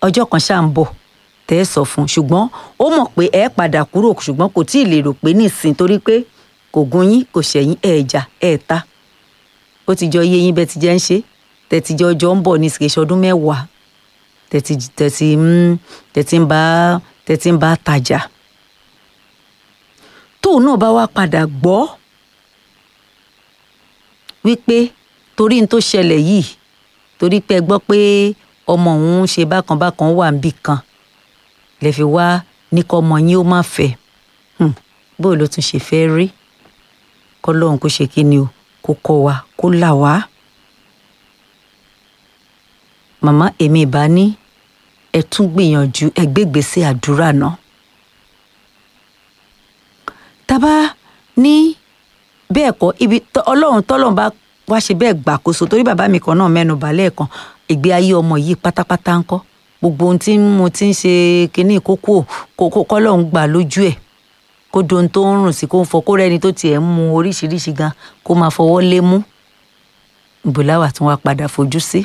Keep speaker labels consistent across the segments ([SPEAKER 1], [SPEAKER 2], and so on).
[SPEAKER 1] ọjọ́ kan ṣáà ń bọ̀ tẹ́ ẹ sọ fún un ṣùgbọ́n ó mọ̀ pé ẹ padà kúrò ṣùgbọ́n kò tí ì lè rò pé nísìn torí pé kò gún yín kò ṣẹ̀yìn ẹ̀ jà ẹ̀ ta ó ti jọ iye yín bẹ́ẹ̀ ti jẹ́ ń ṣe tẹ̀tí jọ ọjọ́ ń bọ̀ ní ìsìkèṣe ọdún mẹ́wàá tẹ̀tí tẹ̀tí ń tẹ̀tí ń bá tẹ̀tí ń bá tajà tóun náà bá wá padà gbọ́ wípé torí n tó ṣẹlẹ̀ yìí torí pé ẹ gbọ́ pé ọmọ òun ń ṣe bákan bákan wà níbì kan lè fi wá ní kọ́ ọmọ yín ó má fẹ́ bóò ló tún ṣe fẹ́ rí kọ́ lóun kó ṣe kí ni o kó kọ́ wa kó là wá. màmá èmi ìbá ní ẹ tún gbìyànjú ẹ gbégbèsè àdúrà náà. tábà ní bẹ́ẹ̀ kọ́ ibi ọlọ́run tọ́lọ́run bá wá ṣe bẹ́ẹ̀ gbàkóso torí bàbá mi kan náà mẹ́nu bà lẹ́ẹ̀kan ìgbé ayé ọmọ yìí pátápátá ńkọ́ gbogbo ohun tí mo ti ń ṣe kínní kókó kókó kọ́lọ́run gbà lójú ẹ̀ kó dohun tó ń rùn sí kó ń fọ kó rẹ́ni tó tiẹ̀ ń mu oríṣiríṣi gan kó máa fọwọ́ lé mú ìbòláwà tí wọ́n á padà fojú sí.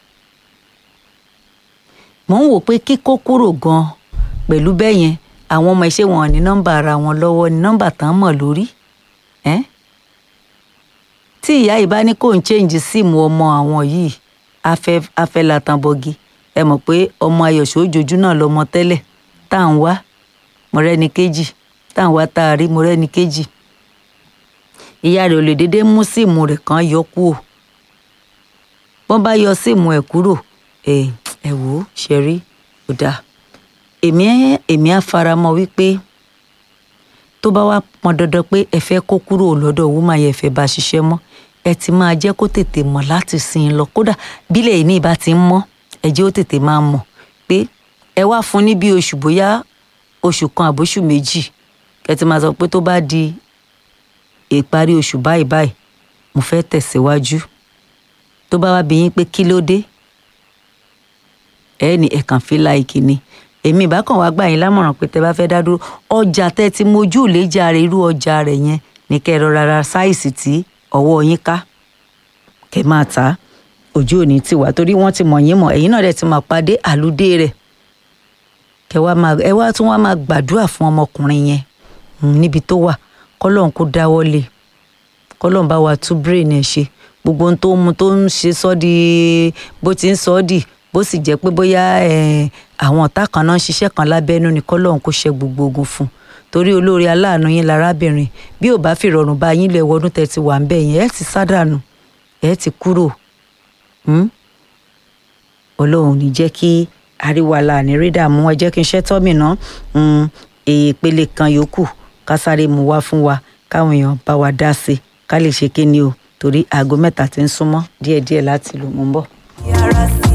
[SPEAKER 1] mò ń wò pé kíkó kúrò gan pẹ̀lú bẹ́ẹ̀ yẹn àwọn ọmọ iṣẹ́ wọn ní nọ́mbà ara wọn lọ́wọ́ ní nọ́mbà tán mọ̀ lórí. Eh? tí ìyá yìí bá ní kó ń change síìmù ọmọ àwọn yìí afẹ́ afẹ́ latanbọgi ẹ mọ̀ pé ọmọ ayọ̀ṣọ́ òjòjú náà lọmọ tẹ́lẹ̀ tá à ń wá mọ̀rẹ́ni kejì tá à ń wá tá a rí mọ̀rẹ́ni kejì ìyá rẹ̀ ò lè déédéé mú síìmù rẹ̀ kan yọ kúrò wọ́n bá yọ síìmù ẹ̀ kúrò ẹ̀ ẹ̀ wò ó ṣe rí ó dáa èmi èmi á faramọ́ wípé tó bá wá pọn dandan pé ẹ fẹ́ kó kúrò lọ́dọ̀ wúmà yẹn fẹ́ bá ṣiṣẹ́ mọ́ ẹ ti máa jẹ́ kó tètè mọ̀ láti sin in lọ kódà bílẹ̀ yìí ní ìbá ti ń mọ́ ẹ jẹ́ ó tètè máa mọ̀ pé ẹ wá fún ní bí oṣù bóyá oṣù kan àbóṣù méjì ẹ ti máa sọ pé tó bá di ìparí oṣù báyìí báyìí mo fẹ́ tẹ̀síwájú tó bá wá bí yín pé kí ló dé ẹ ní ẹ̀kàn fi láìkì ni èmi ìbá kàn wá gbà yín lámọ̀ràn pé tẹ bá fẹ́ dá dúró ọjà tẹ́ ti mojú ìléjà rẹ̀ irú ọjà rẹ̀ yẹn ní kẹ́ ẹ rọra ra sáìsì tí ọwọ́ yín ká kẹ́ máa tà á ojú òní ti wà torí wọ́n ti mọ̀ yín mọ̀ ẹ̀yin náà dẹ̀ ti máa pàdé àlùdé rẹ̀ kẹ́ wá máa ẹ wá tún wá máa gbàdúrà fún ọmọkùnrin yẹn níbi tó wà kọ́lọ́n kó dáwọ́ lé kọ́lọ́n bá wa tú brain ẹ̀ ṣe gbogbo ohun tó ń mu tó ń ṣe sọ́ di bó ti ń sọ ọ́ dì bó sì jẹ́ pé bóyá àwọn ọ̀tá kan náà ń ṣiṣẹ́ kan lábẹ́nú ni kọ́lọ́hún kó ṣe gbogbo ogun fún un torí olóore aláàánú yín lárábìnrin bí ò bá fi rọrùn bá yín lẹ̀ wọnú tẹ̀ ti wà ń bẹ̀ yẹn ẹ̀ ti sádànù ẹ̀ ti kúrò ọlọ́run ní jẹ́ kí àríwá ní rí dààmú ẹ jẹ́ kí n ṣẹ́ tọ́mì ná ìpele kan yòókù ká sáré mu wá fún wa káwọn èèyàn bá wa dá sí i ká lè ṣe kí ni o torí aago mẹ́ta ti ń súnmọ́ díẹ̀díẹ̀ láti lò mú bọ̀.
[SPEAKER 2] yàrá sí